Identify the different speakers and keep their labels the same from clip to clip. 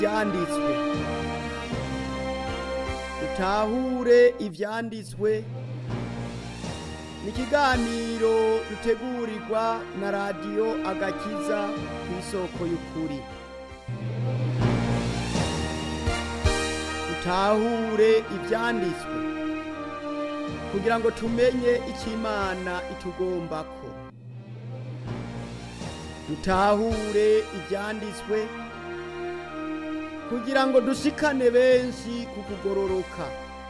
Speaker 1: ivyanditswe dutahure ivyanditswe ni ikiganiro dutegurirwa na radiyo agakiza ku isoko y'ukuri dutahure ivyanditswe kugira ngo tumenye icyo imana itugombako dutahure ivyanditswe kugira ngo dushikane benshi ku kugororoka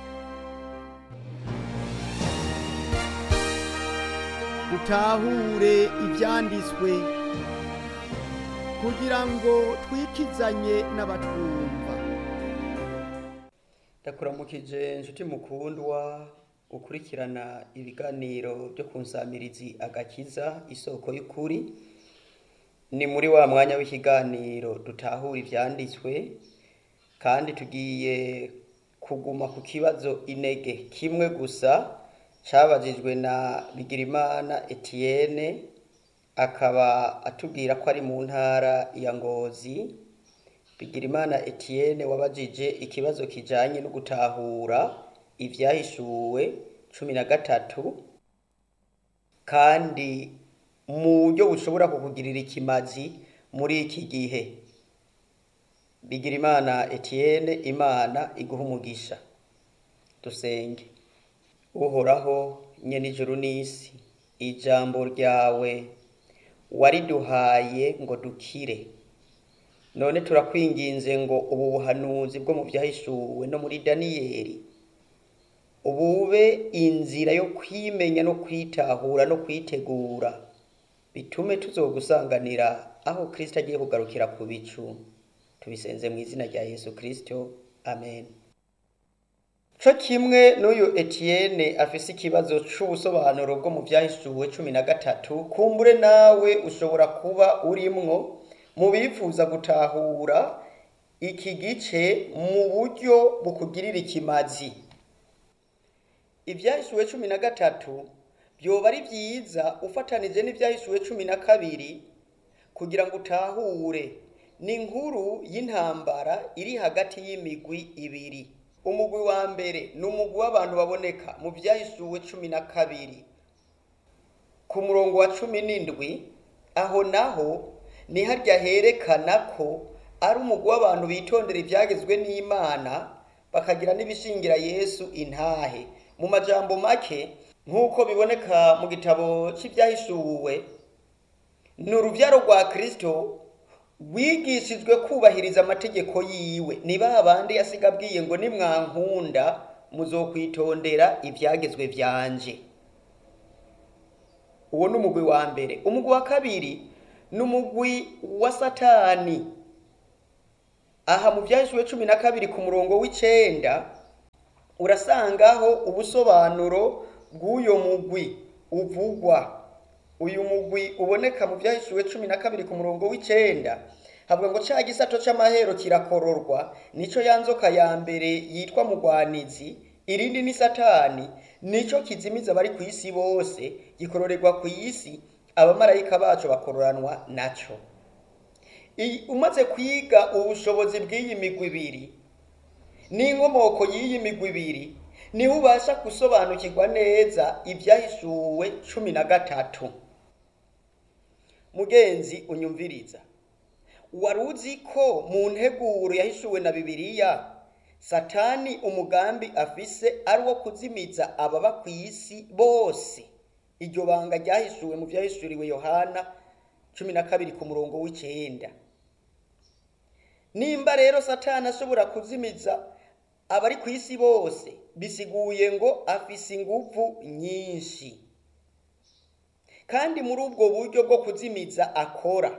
Speaker 1: dutahure ivyanditswe kugira ngo twikizanye n'abatwumva
Speaker 2: ndakuramukije inshuti mukundwa ukurikirana ibiganiro byo ku nsamirizi agakiza isoko y'ukuri ni muri wa mwanya w'ikiganiro dutahura ivyanditswe kandi tugiye kuguma ku kibazo inege kimwe gusa cabajijwe na bigirimana etienne akaba atubwira ko ari mu ntara ya ngozi bigirimana etienne wabajije ikibazo kijanye no gutahura ivyahishuwe cumi na gatatu kandi mu buryo bushobora kukugirira ikimazi muri iki gihe bigirimana etienne imana iguha umugisha dusenge uhoraho nyene ijuru n'isi ijambo ryawe wariduhaye ngo dukire none turakwinginze ngo ubu buhanuzi bwo mu vyahishuwe no muri daniyeli ubube inzira yo kwimenya no kwitahura no kwitegura bitume tuzogusanganira aho kristo agiye kugarukira ku bicu tubisenze mu izina rya yesu kristo amen co kimwe n'uyu etienne afise ikibazo c'ubusobanuro bwo mu vyahishuwe cumi na gatatu kumbure nawe ushobora kuba urimwo mu bifuza gutahura iki gice mu buryo bukugirira ikimazi ivyahishuwe cumi na gatatu vyoba ari vyiza ufatanije n'ivyahishuwe cumi na kabiri kugira ngo utahure ni inkuru y'intambara iri hagati y'imigwi ibiri umugwi wa mbere ni umugwi w'abantu baboneka mu vyahishuwe cumi na kabiri ku murongo wa cumi n'indwi aho naho ni harya herekana ko ari umugwi w'abantu bitondera ivyagezwe n'imana bakagira n'ibishingira yesu intahe mu majambo make nk'uko biboneka mu gitabo c'ivyahishuwe ni uruvyaro rwa kristo rwigishijwe kubahiriza amategeko yiwe ni ba bandi yasiga abwiye ngo nimwankunda muzokwitondera ivyagezwe vyanje uwo ni umugwi wa mbere umugwi wa kabiri ni umugwi wa satani aha mu vyahishuwe cumi na kabiri ku murongo w'icenda urasangaho ubusobanuro bw'uyo mugwi uvugwa uyu mugwi uboneka mu vyahishuwe cumi na kabiri ku murongo w'icenda havuga ngo ca gisato c'amahero kirakororwa nico ya nzoka ya mbere yitwa mugwanizi irindi ni satani nico kizimiza abari ku isi bose gikororerwa ku isi abamarayika bacu bakororanwa naco umaze kwiga ubushobozi bw'iyi migwi ibiri n'inkomoko y'iyi migwi ibiri niho ubasha gusobanukirwa neza ibyahishuwe cumi na gatatu mugenzi unyumviriza wari uzi ko mu nteguro yahishuwe na bibiliya satani umugambi afise ari uwo kuzimiza ababa ku isi bose iryo banga ryahishuwe mu byahishuriwe yohana cumi na kabiri ku murongo w'icenda nimba rero satani ashobora kuzimiza abari ku isi bose bisiguye ngo afise inguvu nyinshi kandi muri ubwo buryo bwo kuzimiza akora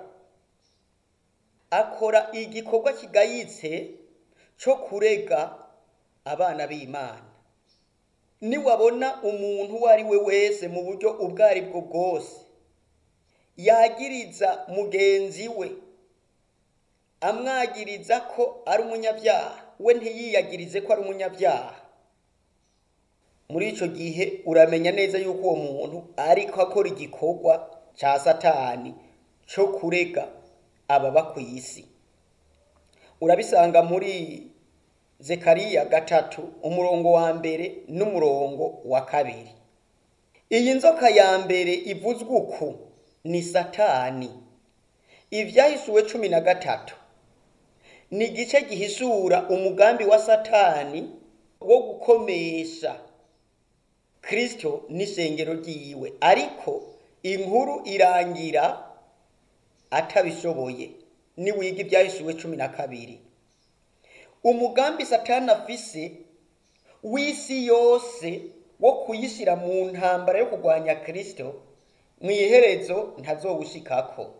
Speaker 2: akora igikorwa kigayitse cyo kurega abana b'imana niwabona umuntu uwo ari we wese mu buryo ubwo ari bwo bwose yagiriza mugenzi we amwagiriza ko ari umunyabyaha we ntiyiyagirize ko ari umunyabyaha muri icyo gihe uramenya neza yuko uwo muntu ariko akora igikorwa cya satani cyo kurega ababa ku isi urabisanga muri zekariya gatatu umurongo wa mbere n'umurongo wa kabiri iyi nzoka ya mbere ivuzwe uku ni satani ivyahisuwe cumi na gatatu ni igice gihishura umugambi wa satani wo gukomesha kristo n'isengero ryiwe ariko inkuru irangira atabishoboye niwiga ibyahishuwe cumi na kabiri umugambi satani afise w'isi yose wo kuyishyira mu ntambara yo kurwanya kristo mu iherezo ntazowushikako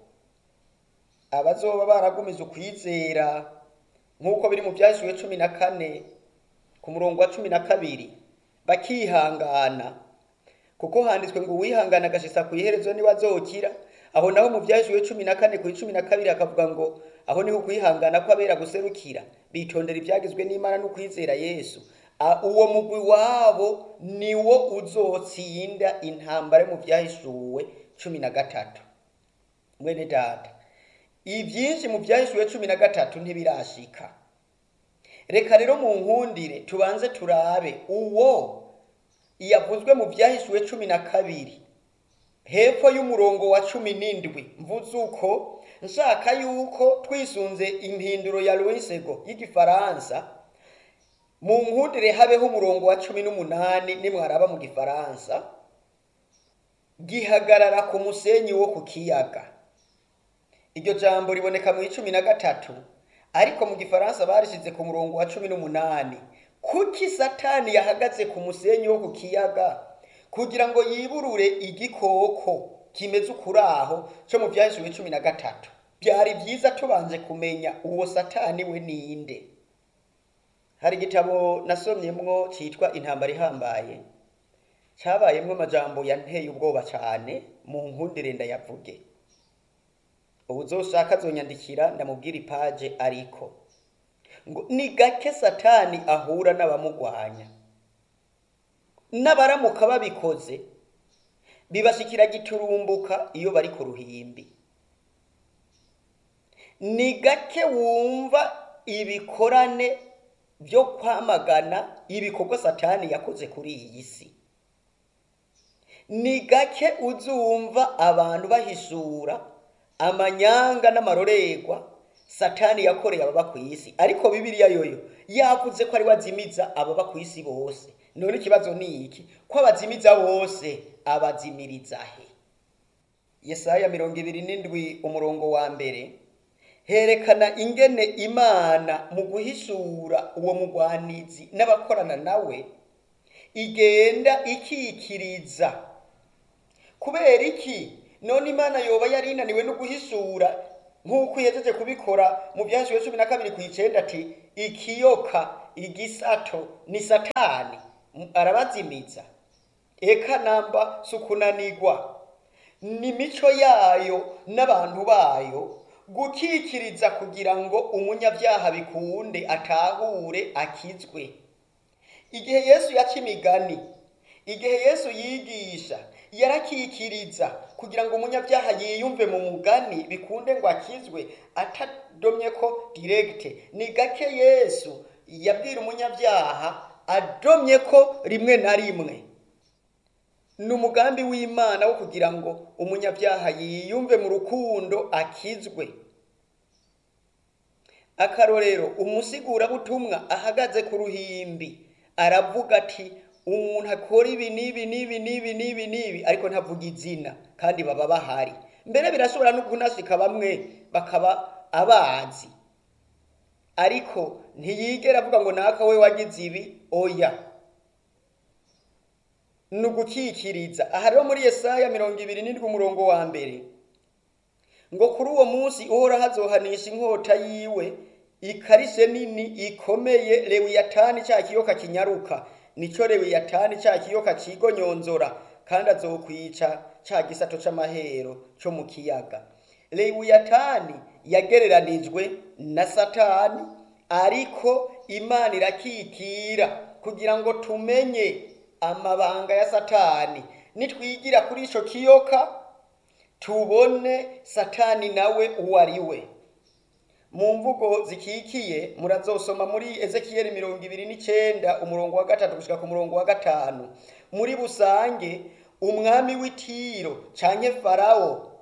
Speaker 2: abazoba baragumije ukwizera nk'uko biri mu byahishuwe cumi na kane ku murongo wa cumi na kabiri bakihangana kuko handitswe ngo uwihangana agashitsa ku iherezo niwe azokira aho naho mu byahishuwe cumi na kane ku cumi na kabiri akavuga ngo aho niho ukwihangana kw'abera guserukira bitondera ibyagizwe n'imana n'ukwizera yesu A- uwo mugwi wabo niwo uzotsinda intambara yo mu byahishuwe cumi na gatatu mwene data ibyinshi mu byahishuwe cumi na gatatu ntibirashika reka rero mu nkundire tubanze turabe uwo yavuzwe mu byahishuwe cumi na kabiri hepfo y'umurongo wa cumi n'indwi mvuze uko nshaka yuko twisunze impinduro ya loisego y'igifaransa mu nkundire habeho umurongo wa cumi n'umunani nimwaraba mu gifaransa gihagarara ku musenyi wo ku kiyaga iryo jambo riboneka mu icumi na gatatu ariko mu gifaransa barishize ku murongo wa cumi n'umunani kuki satani yahagaze ku musenyi wo ku kiyaga kugira ngo yiburure igikoko kimeze ukuraho cyo mu byahishuwe cumi na gatatu byari byiza tubanje kumenya uwo satani we ninde hari igitabo nasomyemwo cyitwa intambara ihambaye cyabayemwo amajambo yanteye ubwoba cyane mu nkundire ndayavuge ubu uzoshaka azonyandikira ndamubwira ipaje ariko ngo ni gake satani ahura n'abamugwanya n'abaramuka babikoze bibashikira giturumbuka iyo bari ku ruhimbi ni gake wumva ibikorane byo kwamagana ibikorwa satani yakoze kuri iyi si ni gake uzumva abantu bahishura amanyanga n'amarorerwa satani yakoreye ababa ku isi ariko bibiliya yoyo yavuze ko ari we azimiza ababa ku isi bose none ikibazo ni iki ko abazimiza bose abazimiriza he yesaya mirongo ibiri n'indwi umurongo wa mbere herekana ingene imana mu guhishura uwo mugwanizi n'abakorana nawe igenda ikikiriza kubera iki none imana yoba yari inaniwe no guhishura nk'uko ihejeje kubikora mu byahishuriwe cumi na kabiri ku icenda ati ikiyoka igisato ni satani M- arabazimiza eka namba si ukunanigwa ni mico yayo n'abantu bayo gukikiriza kugira ngo umunyabyaha bikunde atahure akizwe igihe yesu yaca imigani igihe yesu yigisha yarakikiriza kugira ngo umunyabyaha yiyumve mu mugani bikunde ngo akizwe atadomye ko diregite ni gake yesu yabwira umunyabyaha adomye ko rimwe na rimwe ni umugambi w'imana wo kugira ngo umunyabyaha yiyumve mu rukundo akizwe akarorero umusigurabutumwa ahagaze ku ruhimbi aravuga ati umuntu akora ibi n'ibi n'ibi n'ibi n'ibi n'ibi ariko ntavuga izina kandi baba bahari mbere birashobora no kunashika bamwe bakaba abazi ariko ntiyigera avuga ngo naka we wagize ibi oya ni ugukikiriza aha rero muri yesaya mirongo ibiri n'indwi umurongo wa mbere ngo kuri uwo munsi uhora hazohanisha inkota yiwe ikarishe nini ikomeye lewiyatani cya kiyoka kinyaruka nico lewiyatani cya kiyoka cigonyonzora kandi azokwica cya gisato c'amahero co mu kiyaga lewiyatani yagereranijwe na satani ariko imana irakikira kugira ngo tumenye amabanga ya satani nitwigira kuri ico kiyoka tubone satani nawe uwo ari we mu mvugo zikikiye murazosoma muri ezekiyeli mirongo ibiri n'icenda umurongo wa gatatu gushika ku murongo wa gatanu muri busange umwami w'itiro canke farawo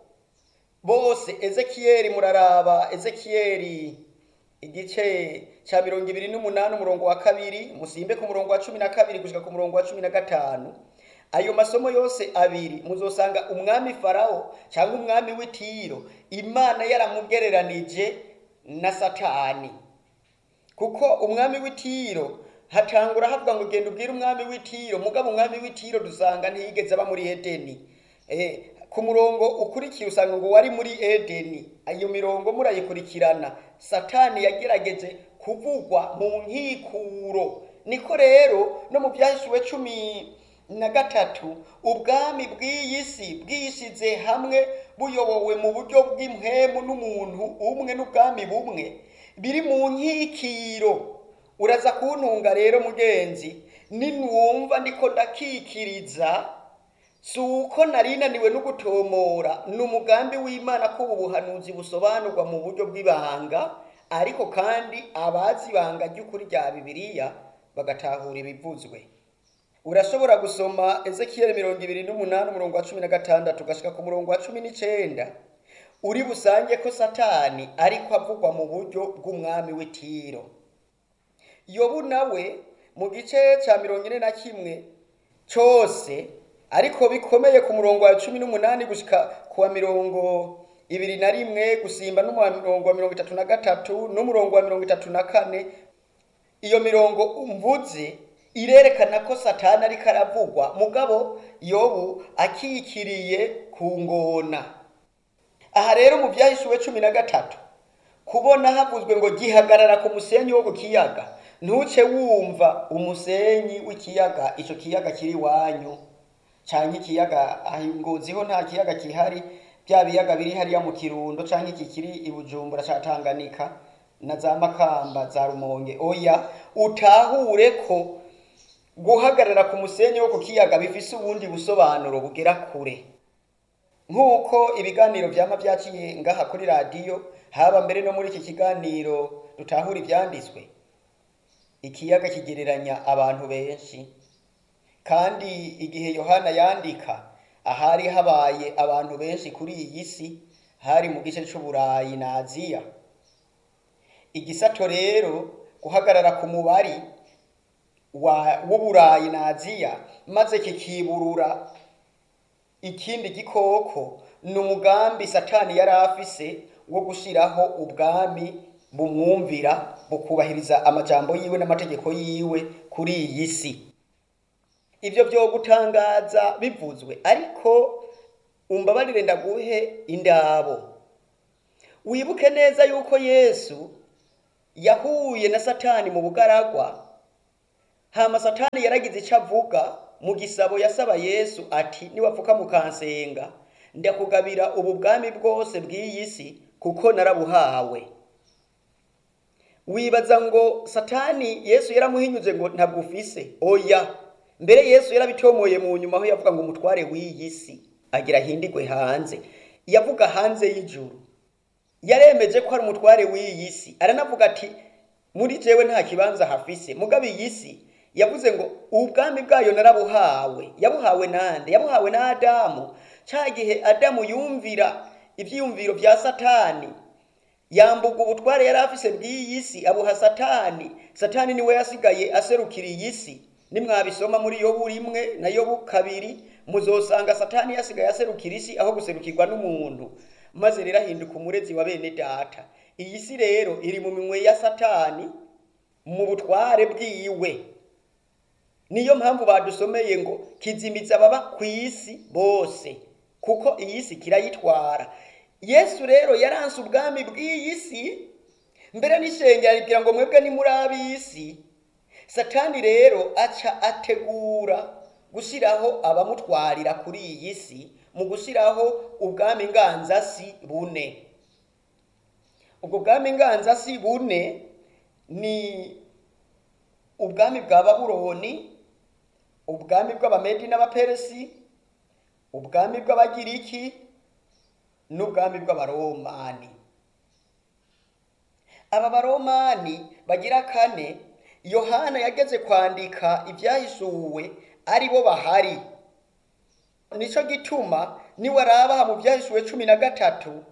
Speaker 2: bose ezekiyeli muraraba ezekiyeli igice ca mirongo ibiri n'umunani umurongo wa kabiri musimbe ku murongo wa cumi na kabiri gushika ku murongo wa cumi na gatanu ayo masomo yose abiri muzosanga umwami farawo cyangwa umwami w'itiro imana yaramugereranije na satani kuko umwami w'itiro hatangura havuga ngo genda ubwire umwami w'itiro mugabo umwami w'itiro dusanga ntiyigeze aba muri edeni eh, ku murongo ukurikiye usanga ngo wari muri edeni iyo mirongo murayikurikirana satani yagerageje kuvugwa mu nkikuro niko rero no mu byahishuwe cumi na gatatu ubwami bw'iyi si bwishyize hamwe buyobowe mu buryo bw'impemu n'umuntu umwe n'ubwami bumwe biri mu nkikiro uraza kuntunga rero mugenzi ninwumva ndiko ndakikiriza si uko nari naniwe no gutomora ni umugambi w'imana ko ubu buhanuzi busobanurwa mu buryo bw'ibanga ariko kandi abazi ibanga ry'ukuri rya bibiliya bagatahura ibivuzwe urashobora gusoma ezekiyeli mirongo ibiri n'umunani umurongo wa cumi na gatandatu ugashika ku murongo wa cumi n'icenda uri busange ko satani ariko avugwa mu buryo bw'umwami w'itiro yobu nawe mu gice cya mirongo ine na kimwe cyose ariko bikomeye ku murongo wa cumi n'umunani gushika ku wa mirongo ibiri na rimwe gusimba n'umurongo wa mirongo itatu na gatatu n'umurongo wa mirongo itatu na kane iyo mirongo umvuze irerekana ko satani ariko aravugwa mugabo yobu akikiriye ku ngona aha rero mu byahishuwe cumi na gatatu kubona havuzwe ngo gihagarara ku musenyi wo ku kiyaga ntuce wumva umusenyi w'ikiyaga icyo kiyaga kiri iwanyu cyangwa ikiyaga ngoziho nta kiyaga gihari bya biyaga biri hariya mu kirundo cyangwa iki kiri i bujumbura cya tanganika na za makamba za rumonge oya utahure ko guhagarara ku musenyi wo ku kiyaga bifise ubundi busobanuro bugera kure nk'uko ibiganiro byama byaciye ngaha kuri radiyo haba mbere no muri iki kiganiro dutahura ibyanditswe ikiyaga kigereranya abantu benshi kandi igihe yohana yandika ahari habaye abantu benshi kuri iyi si hari mu gice cy'uburayi na aziya igisato rero guhagarara ku mubari w'uburayi na aziya maze kikiburura ikindi gikoko ni umugambi satani yari afise wo gushyiraho ubwami bumwumvira bukubahiriza amajambo yiwe n'amategeko yiwe kuri iyi si ibyo byo gutangaza bivuzwe ariko umbabarire ndaguhe indabo wibuke neza yuko yesu yahuye na satani mu bugaragwa hama satani yaragize icyo avuga mu gisabo yasaba yesu ati niwapfuka mukansenga ndakugabira ubu bwami bwose bw'iyi si kuko narabuhawe wibaza ngo satani yesu yaramuhinyuze ngo ntabwo ufise oya mbere yesu yarabitomoye mu nyuma aho yavuga ngo umutware w'iyi si agira ahindigwe hanze yavuga hanze y'ijuru yaremeje ko ari umutware w'iyi si aranavuga ati muri jewe nta kibanza hafise mugabe iyi si yavuze ngo ubwami bwayo narabuhawe yabuhawe nande yabuhawe na adamu cya gihe adamu yumvira ibyiyumviro bya satani yambuga ubutware yari afise bw'iyi si abuha satani satani niwe yasigaye aserukira iyi si nimwabisoma muri yobu rimwe na yobu kabiri muzosanga satani yasigaye aserukira isi aho guserukirwa n'umuntu maze rero ahinduka umurezi wa bene data iyi si rero iri mu minwe ya satani mu butware bwiwe niyo mpamvu badusomeye ngo kizimiza ababa ku isi bose kuko iyi si kirayitwara yesu rero yaranse ubwami bw'iyi si mbere n'ishengero aribwira ngo mwebwe ni muri ab'isi satani rero aca ategura gushyiraho abamutwarira kuri iyi si mu gushyiraho ubwami nganzasi bune ubwo bwami nganzasi bune ni ubwami bwa baburoni ubwami bw'abamedi n'abaperesi ubwami bw'abagiriki n'ubwami bw'abaromani aba baromani bagira kane yohana yageze kwandika ibyahishuwe ari bo bahari nico gituma niwarabaha mu byahishuwe cumi na gatatu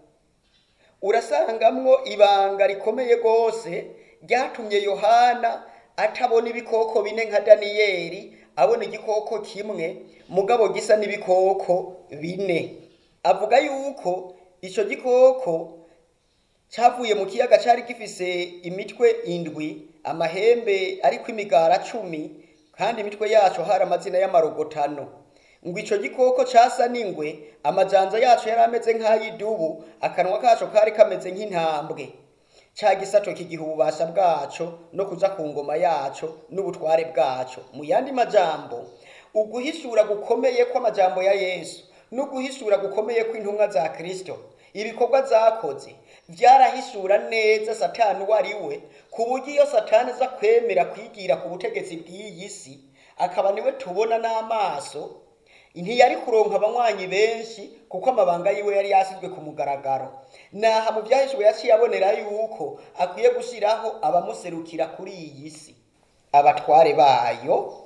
Speaker 2: urasangamwo ibanga rikomeye rwose ryatumye yohana atabona ibikoko bine nka daniyeli abona igikoko kimwe mugabo gisa n'ibikoko bine avuga yuko icyo gikoko cyavuye mu kiyaga cyari gifise imitwe indwi amahembe ariko imigara cumi kandi imitwe yaco hari amazina y'amarogotano ngo ico gikoko casa n'ingwe amajanza yaco yari ameze nk'ay'idubu akanwa kaco kari kameze nk'intambwe ca gisato kigiha ububasha bwaco no kuja ku ngoma yaco n'ubutware bwaco mu yandi majambo uguhishura gukomeye kw'amajambo ya yesu n'uguhishura gukomeye kw'intumwa za kristo ibikorwa zakoze vyarahishura neza satani uwo ari we ku buryo iyo satani aza kwemera kwigira ku butegetsi bw'iyi si akaba niwe tubona n'amaso ntiyari kuronka abanywanyi benshi kuko amabanga yiwe yari yasizwe ku mugaragaro naha mu byahishuwe yaciye abonera yuko akwiye gushyiraho abamuserukira kuri iyi si abatware bayo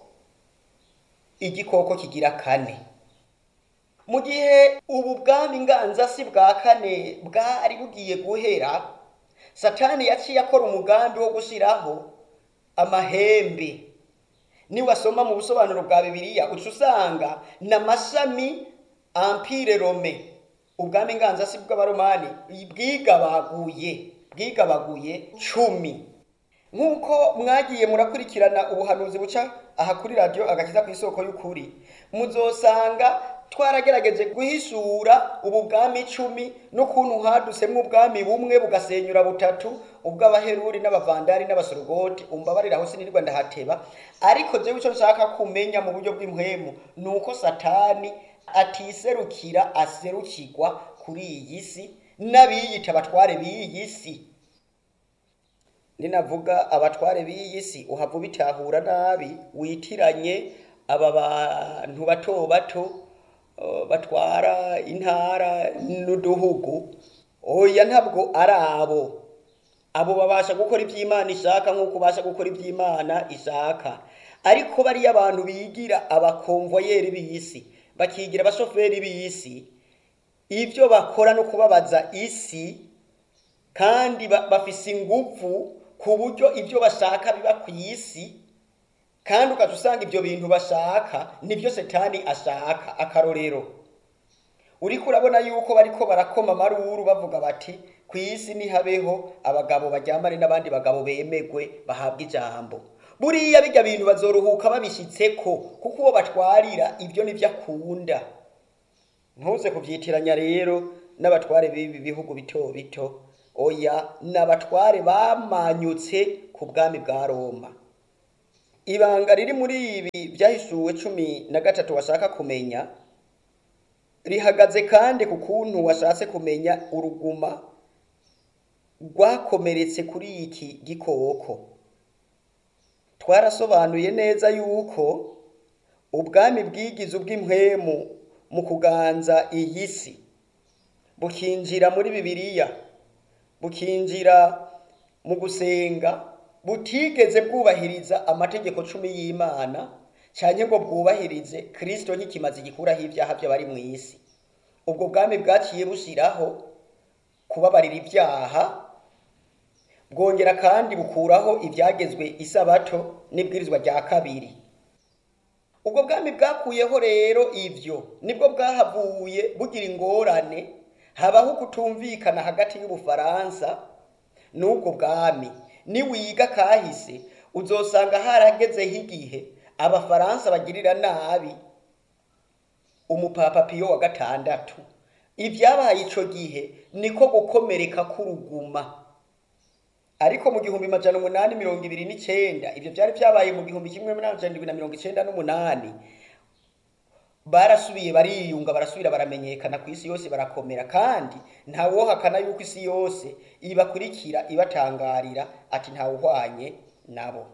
Speaker 2: igikoko kigira kane mu gihe ubu bwami nganzasi bwa kane bwari bugiye guhera satani yaciye akora umugambi wo gushyiraho amahembe niwasoma mu busobanuro bwa bibiliya uca usanga ni amashami ampire rome ubwami nganzasi bw'abaromani bwigabaguye bwigabaguye cumi nk'uko mwagiye murakurikirana ubuhanuzi buca aha kuri radiyo agakiza ku isoko y'ukuri muzosanga twaragerageje guhishura ubu bwami icumi n'ukuntu hadusemo ubwami bumwe bugasenyura butatu ubw'abaheruri n'abavandari n'abasorogoti umbabarira aho sinirwa ndahateba ariko jewe icyo nshaka kumenya mu buryo bw'impwemu ni uko satani atiserukira aserukirwa kuri iyi si n'abiyita abatware b'iyi si ninavuga abatware b'iyi si uhava ubitahura nabi witiranye aba bantu bato bato uh, batwara intara n'uduhugu oya ntabwo ari abo abo babasha gukora iby'imana ishaka nk'uko ubasha gukora iby'imana ishaka ariko bariya abantu bigira abakomvoyeri b'isi bakigira abashoferi b'isi ibyo bakora no kubabaza isi kandi bafise ingufu ku buryo ibyo bashaka biba ku isi kandi ukaca usanga ibyo bintu bashaka nibyo setani ashaka akarorero uriko urabona yuko bariko barakoma amaruru bavuga bati ku isi nihabeho abagabo baryamane n'abandi bagabo bemegwe bahabwa ijambo buriya bijya bintu bazoruhuka babishyitseko kuko uwo batwarira ibyo nibyo akunda ntuze kubyitiranya rero n'abatware b'ibi bihugu bito bito oya n'abatware bamanyutse ku bwami bwa roma ibanga riri muri ibi byahishuwe cumi na gatatu washaka kumenya rihagaze kandi ku kuntu washatse kumenya uruguma rwakomeretse kuri iki gikoko twarasobanuye neza yuko ubwami bwigize ubw'impwemu mu kuganza iyi si bukinjira muri bibiliya bukinjira mu gusenga butigeze bwubahiriza amategeko cumi y'imana cyane ngo bwubahirize kirisito nk'ikimazi gikuraho ibyaha by'abari mu isi ubwo bwami bwaciye bushyiraho kubabarira ibyaha bwongera kandi bukuraho ibyagezwe isabato n'ibwirizwa rya kabiri ubwo bwami bwakuyeho rero ibyo nibwo bwahavuye bugira ingorane habaho kutumvikana hagati y'ubufaransa n'ubwo bwami niwiga kahise uzosanga haragezeho igihe abafaransa bagirira nabi umupapa piyo wa gatandatu ibyabaye ico gihe niko gukomereka k'uruguma ariko mu gihumbi majana umunani mirongo ibiri n'icenda ibyo byari byabaye mu gihumbi kimwe n'amajana na mirongo icenda n'umunani barasubiye bariyunga barasubira baramenyekana ku isi yose barakomera kandi ntawohakana yuko isi yose ibakurikira ibatangarira ati ntawuhwanye nabo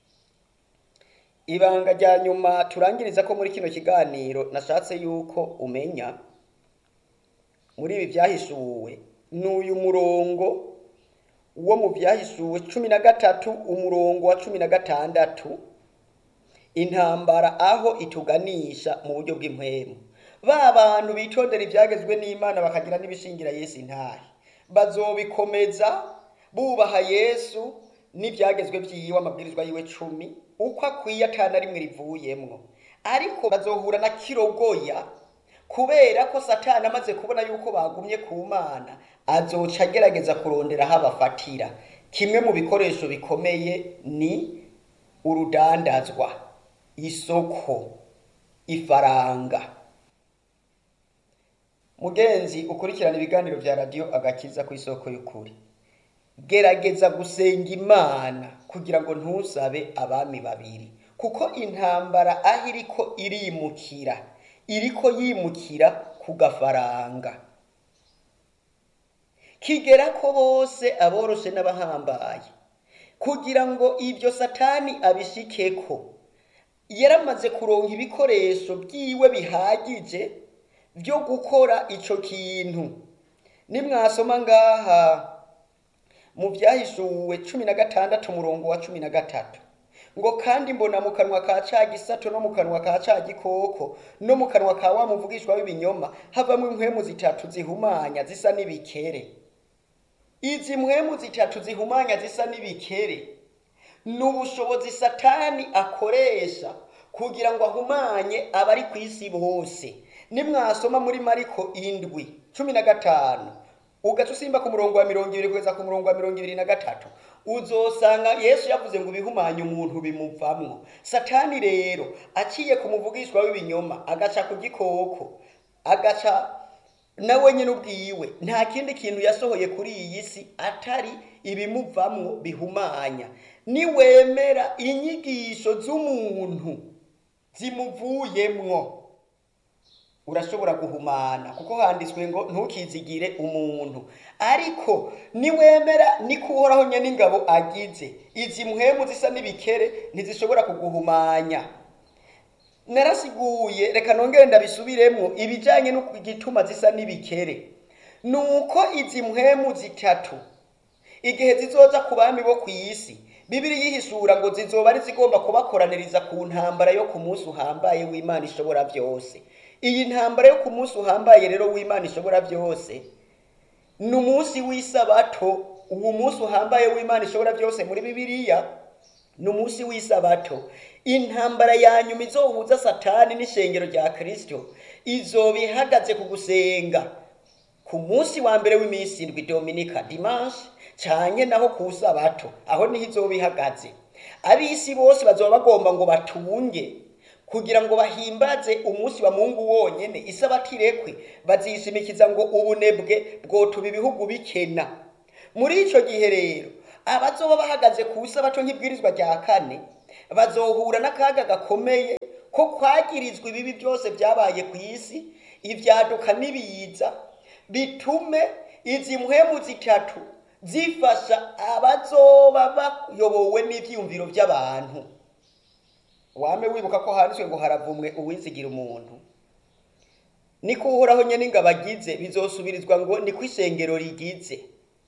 Speaker 2: ibanga rya nyuma turangiriza ko muri kino kiganiro nashatse yuko umenya muri ibi byahishuwe ni uyu murongo wo mu byahishuwe cumi na gatatu umurongo wa cumi na gatandatu intambara aho ituganisha mu buryo bw'impwemu ba bantu bitondera ibyagezwe n'imana bakagira n'ibishingira yesu intahe bazobikomeza bubaha yesu n'ibyagezwe byiwe amabwirizwa yiwe cumi uko akwiye atana rimwe rivuyemwo ariko bazohura na kirogoya kubera ko satani amaze kubona yuko bagumye ku mana azoca agerageza kurondera aho abafatira kimwe mu bikoresho bikomeye ni urudandazwa isoko ifaranga mugenzi ukurikirana ibiganiro bya radiyo agakiza ku isoko y'ukuri gerageza gusenga imana kugira ngo ntusabe abami babiri kuko intambara aho iriko irimukira iriko yimukira ku gafaranga kigera ko bose aboroshe n'abahambaye kugira ngo ibyo satani abishikeko yaramaze kuronka ibikoresho byiwe bihagije byo gukora ico kintu nimwasoma ngaha mu byahishuwe cumi na gatandatu umurongo wa cumi na gatatu ngo kandi mbona mu kanwa ka ca gisato no mu kanwa ka ca gikoko no mu kanwa ka wa muvugishwa w'ibinyoma havamo impwemu zitatu zihumanya zisa n'ibikere izi mpwemu zitatu zihumanya zisa n'ibikere ni ubushobozi satani akoresha kugira ngo ahumanye abari ku isi bose nimwasoma muri mariko indwi cumi na gatanu ugaca usimba ku murongo wa mirongo ibiri kugeza ku murongo wa mirongo ibiri na gatatu uzosanga yesu yavuze ngo ibihumanye umuntu bimuvamwo satani rero aciye ku muvugishwa w'ibinyoma agaca ku gikoko agaca nawe nyine ubwiwe nta kindi kintu yasohoye kuri iyi si atari ibimuvamwo bihumanya niwemera inyigisho z'umuntu zimuvuyemwo urashobora guhumana kuko handitswe ngo ntukizigire umuntu ariko niwemera niko uhoraho nyine ingabo agize izi mpwemu zisa n'ibikere ntizishobora kuguhumanya narasiguye reka nongere ndabisubiremo ibijyanye n'igituma zisa n'ibikere ni uko izi mpwemu zitatu igihe zizoza ku bami bo ku isi bibiri yihishura ngo zizoba ari zigomba kubakoraniriza ku ntambara yo ku munsi uhambaye w'imana ishobora byose iyi ntambara yo ku munsi uhambaye rero w'imana ishobora byose ni umunsi w'isabato uwo munsi uhambaye w'imana ishobora byose muri bibiliya ni umunsi w'isabato intambara ya nyuma izohuza satani n'ishengero rya kirisito izoba ihagaze ku gusenga ku munsi wa mbere w'iminsi indwi dominika dimanche cyane naho ku sabato aho niho izoba ihagaze ab'isi bose bazoba bagomba ngo batunge kugira ngo bahimbaze umunsi wa mungu wonyene isabato irekwe bazishimikiza ngo ubunebwe bwotuma ibihugu bikena muri ico gihe rero abazoba bahagaze ku isabato nk'ibwirizwa rya kane bazohura n'akaga gakomeye ko kwagirizwa ibibi byose byabaye ku isi ibyaduka n'ibiza bitume izi mpwemu zitatu zifasha abazoba bayobowe n'ivyiyumviro by'abantu wame wibuka ko handitswe ngo haravumwe uwizigira umuntu niko uhoraho nyene ingabo agize bizosubirizwa ngo niko ishengero rigize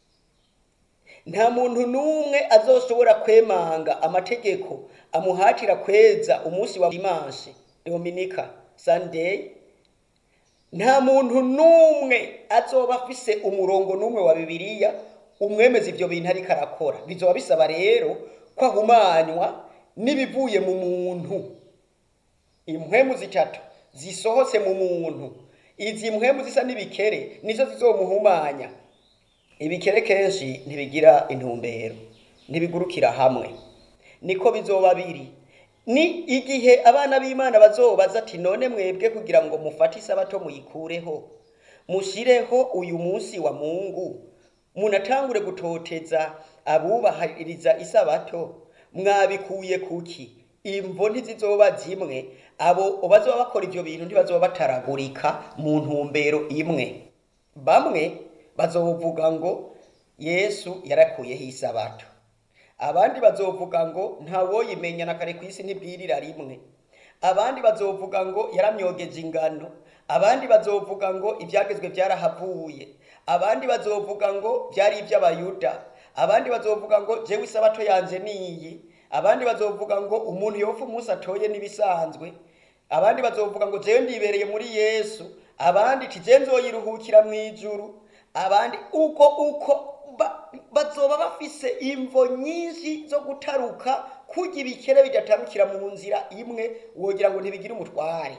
Speaker 2: nta muntu n'umwe azoshobora kwemanga amategeko amuhatira kweza umunsi wa dimanche dominika sunday nta muntu n'umwe azoba afise umurongo n'umwe wa bibiliya umwemeza ivyo bintu ariko arakora bizoba bisaba rero ko ahumanywa n'ibivuye mu muntu impwemu zitatu zisohotse mu muntu izi mpwemu zisa n'ibikere nizo zizomuhumanya ibikere kenshi ntibigira intumbero ntibigurukira hamwe niko bizoba biri ni igihe abana b'imana bazobaza ati none mwebwe kugira ngo mufate isabato muyikureho mushireho uyu munsi wa mungu munatangure gutoteza abubahiriza isabato mwabikuye kuki imvo ntizizoba zimwe abo bazoba bakora ivyo bintu ntibazoba bataragurika mu ntumbero imwe bamwe bazovuga ngo yesu yarakuyeho isabato abandi bazovuga ngo ntawoyimenya na kare ku isi ntibwirira rimwe abandi bazovuga ngo yaramyogeje ingano abandi bazovuga ngo ibyagezwe byarahavuye abandi bazovuga ngo byari iby'abayuda abandi bazovuga ngo jewe isabato yanje niyi abandi bazovuga ngo umuntu yopfa umunsi atoye n'ibisanzwe abandi bazovuga ngo jewe ndibereye muri yesu abandi ti je nzoyiruhukira mu ijuru abandi uko uko ba- bazoba bafise imvo nyinshi zo gutaruka kurya ibikere bidatarukira mu nzira imwe wogira ngo ntibigire umutware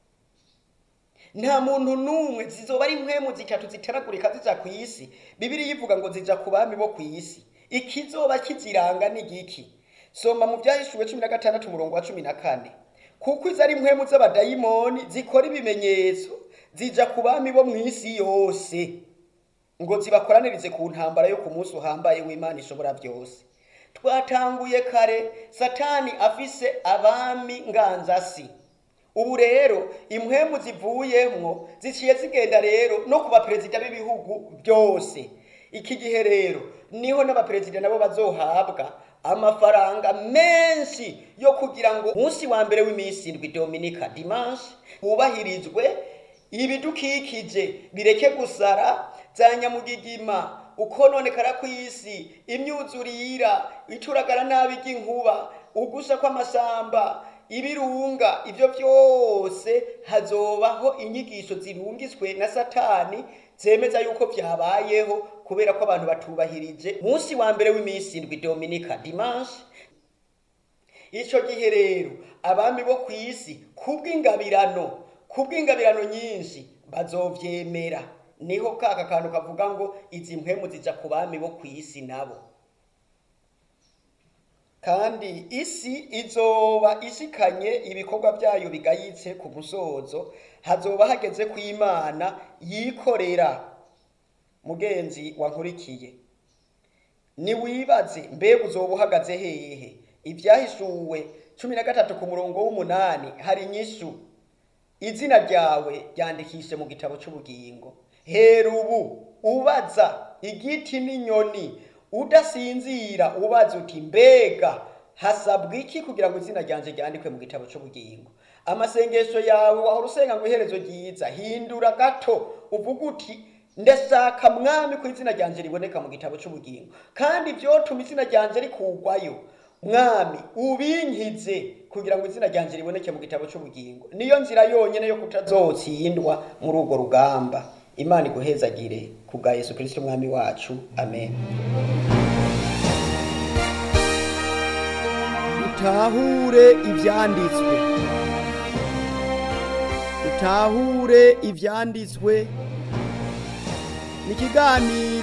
Speaker 2: nta muntu n'umwe zizoba ari impwemu zitatu zitaragurika zija ku isi bibiri ivuga ngo zija ku bami bo ku isi ikizoba kiziranga ni giki soma mu byahishuwe cumi na gatandatu umurongo wa cumi na kane kuko izo ari impwemu z'abadayimoni zikora ibimenyetso zija ku bami bo mu isi yose ngo zibakoranirize ku ntambara yo ku munsi uhambaye w'imana ishobora byose twatanguye kare satani afise abami nganzasi ubu rero impwemu zivuyemwo ziciye zigenda rero no ku baperezida b'ibihugu byose iki gihe rero niho n'abaperezida nabo bazohabwa amafaranga menshi yo kugira ngo umunsi wa mbere w'iminsi indwi dominika dimanche hubahirizwe ibidukikije bireke gusara za nyamugigima ukononekara kw'isi imyuzurira icuragara nabi ry'inkuba ugusha kw'amasamba ibirunga ibyo byose hazobaho inyigisho zirungiswe na satani zemeza yuko byabayeho kubera ko abantu batubahirije munsi wa mbere w'iminsi indwi dominika dimanche icyo gihe rero abami bo ku isi kubw'ingabirano kubw'ingabirano nyinshi bazovyemera niho kaka kantu kavuga ngo izi mpwemu zija ku bami bo ku isi nabo kandi isi izoba ishikanye ibikorwa byayo bigayitse ku musozo hazoba hageze ku imana yikorera mugenzi wankurikiye niwibaze mbega uzoba uhagaze hehe ibyahishuwe cumi na gatatu ku murongo w'umunani hari inyishu izina ryawe ryandikishe mu gitabo cy'ubugingo hera ubu ubaza igiti n'inyoni udasinzira ubaza uti mbega hasabwa iki kugira ngo izina ryanje ryandikwe mu gitabo cy'ubugingo amasengesho yawe wahora usenga ngo iherezo ryiza hindura gato uvuga uti ndashaka mwami ko izina ryanje riboneka mu gitabo cy'ubugingo kandi byotuma izina ryanje rikugwayo mwami ubinkize kugira ngo izina ryanje riboneke mu gitabo cy'ubugingo niyo nzira yonyine yo kutazotsindwa muri urwo rugamba imana iguhezagire ku bwa yesu kirisito umwami wacu amen
Speaker 1: utahure ibyanditswe utahure ibyanditswe ni ikiganiro